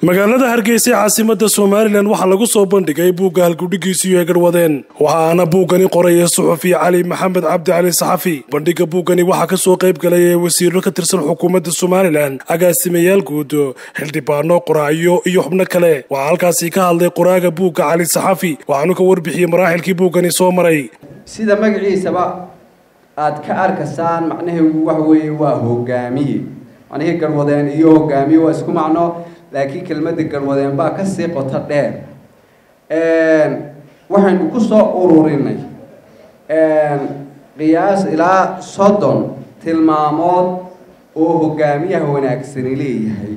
magaalada hargeysa ee caasimada somalilan waxaa lagu soo bandhigay buugga halgudhigiisiyo ee garwadeen waxaana buuggani qoraya suxufi cali maxamed cabdi cali saxafi bandhigga buuggani waxaa kasoo qayb galaya wasiiro ka tirsan xukuumadda somalilan agaasimayaal guud xildhibaano qoraayo iyo xubno kale waxaa halkaasi ka hadlay qoraaga buugga cali saxafi waxaanu ka warbixiyey maraaxilkii buuggani soo maray sida magaciisaba aad ka arkaysaan macnaheedu waxa weeye waa hogaamiye macnihii garwadeen iyo hogaamiye waa isku macno laakiin kelmadda garwadeen baa kasii qoto dheer waxaynu kusoo ururinay qiyaas ilaa soddon tilmaamood oo hogaamiyaha wanaagsani leeyahay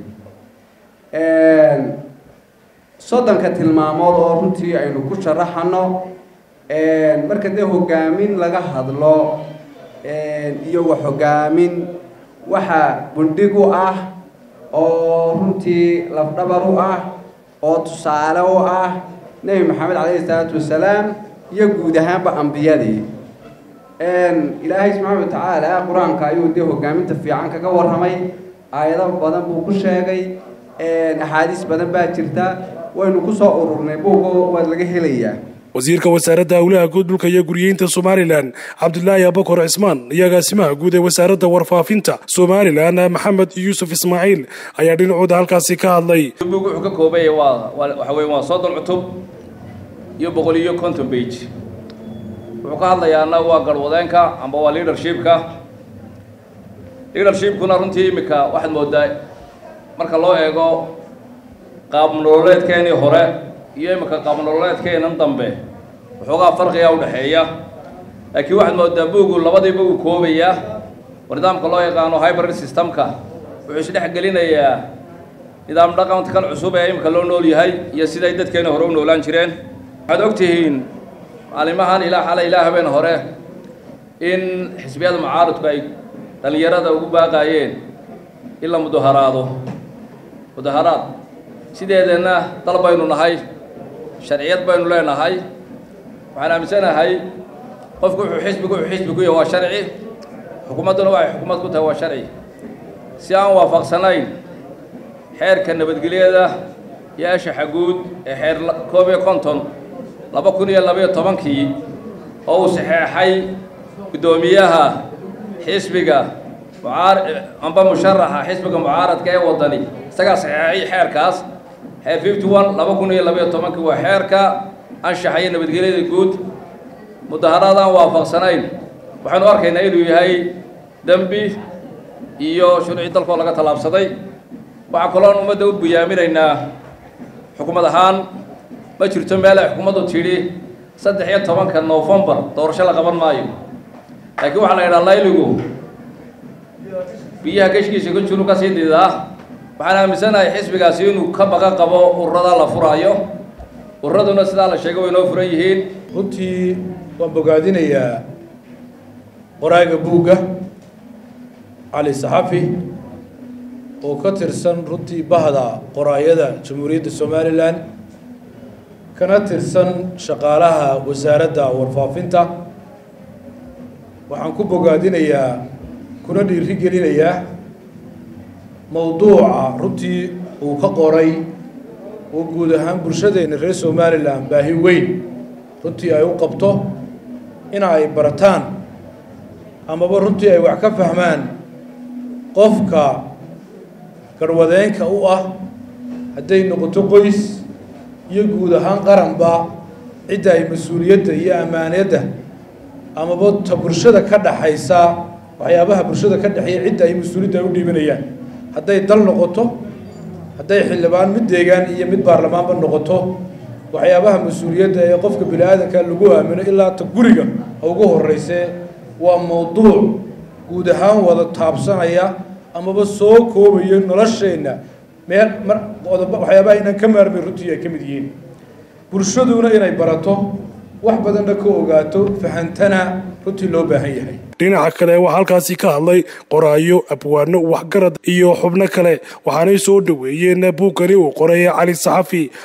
soddonka tilmaamood oo runtii aynu ku sharaxano marka dee hogaamin laga hadlo iyo wax hogaamin waxa bundhig u ah oo runtii lafdhabar u ah oo tusaale u ah nebi maxamed calayhi isalaatu wasalaam iyo guud ahaanba ambiyadii ilaahay subxaana wa tacaala qur-aanka ayuu dee hogaaminta fiican kaga warramay aayado badan buu ku sheegay axaadiis badan baa jirta waynu kusoo ururnay buugo waad laga helayaa wasiirka wasaaradda howlaha guud dhulka iyo guryeynta somalilan cabdulaahi abakor cismaan iyo agaasimaha guud ee wasaaradda warfaafinta somalilan maxamed yuusuf ismaaciil ayaa dhinacooda halkaasi ka hadlay bug wuxuu ka koobaya waa waxa weye waa soddon cutub iyo boqol iyo conton bage wuxuu ka hadlayaana waa garwadeenka amba waa leadershipka leadershipkuna runtii imika waxaad moodaa marka loo eego qaab nololeedkeenii hore iyo imika qaabnololeedkeenan dambe waxoogaa farqigaa udhexeeya laakiin waxaad moodaa buugu labadiiba uu koobayaa oo nidaamka loo yaqaano hybrid systemka wuxuu isdhex gelinayaa nidaam dhaqankan cusub ee imika loo nool yahay iyo siday dadkeena hore u noolaan jireen waxaad og tihiin maalimahan ilaa xalay ilaa habeen hore in xisbiyada mucaaradku ay dhallinyarada ugu baaqaayeen in la mudaharaado mudaharaad sideedana dal baynu nahay sharciyad baynu leenahay waxaan aaminsanahay qofku wuxuu xisbigu wuxuu xisbi ku yahay waa sharci xukuumadduna waxay xukuumad ku tahay waa sharci si aan waafaqsanayn xeerka nabadgelyada iyo ashaxa guud ee xeer koob iyo konton laba kun iyo labaiyo tobankii oo uu saxeexay guddoomiyaha xisbiga mucaar amba musharaxa xisbiga mucaaradka ee waddani isagaa saxeexay xeerkaas xeer fifty one laba kun iyo labaiyo tobankii waa xeerka anshaxa iyo nabadgelyada guud mudaharaad aan waafaqsanayn waxaynu arkaynaa inuu yahay dembi iyo shuruuci dalkoo laga tallaabsaday waxaa kaloon ummadda u buyaaminaynaa xukuumad ahaan ma jirto meel ay xukuumaddu tidhi saddex iyo tobanka novembar doorasho la qaban maayo laakiin waxaa la yidhaha layligu biyaha geshkiisa ka juru kasii didaa waxaan aaminsanahay xisbigaasi inuu ka baqa qabo ururada la furaayo ururaduna sidaa la sheegay way noo furan yihiin runtii waan bogaadinayaa qoraaga buugga cali saxafi oo ka tirsan runtii bahda qoraayada jamhuuriyadda somalilan kana tirsan shaqaalaha wasaaradda warfaafinta waxaan ku bogaadinayaa kuna dhiiri gelinayaa mawduuca runtii uu ka qoray oo guud ahaan bulshadeenna reer somalilan baahi weyn runtii ay u qabto ina ay barataan amaba runtii ay wax ka fahmaan qofka garwadeenka u ah hadday noqoto qoys iyo guud ahaan qaranba cidda ay mas-uuliyadda iyo ammaaniyadda amaba ta bulshada ka dhaxaysa waxyaabaha bulshada ka dhexeeya cidda ay mas-uuliyadda ay u dhiibanayaan hadday dal noqoto hadday xildhibaan mid deegaan iyo mid baarlamaanba noqoto waxyaabaha mas-uuliyadda ee qofka bini aadanka lagu aamino ilaa ta guriga ha ugu horreysee waa mawduuc guud ahaan wada taabsanaya amaba soo koobayo nolosheenna meel mar waxyaabaha inaan ka maarmay runtii ay ka mid yihiin bulshaduna inay barato wax badanna ka ogaato fahantana runtii loo baahan yahay dhinaca kale waxaa halkaasi ka hadlay qoraayo abwaano waxgarad iyo xubno kale waxaanay soo dhoweeyeen buuggani uu qoray cali saxafi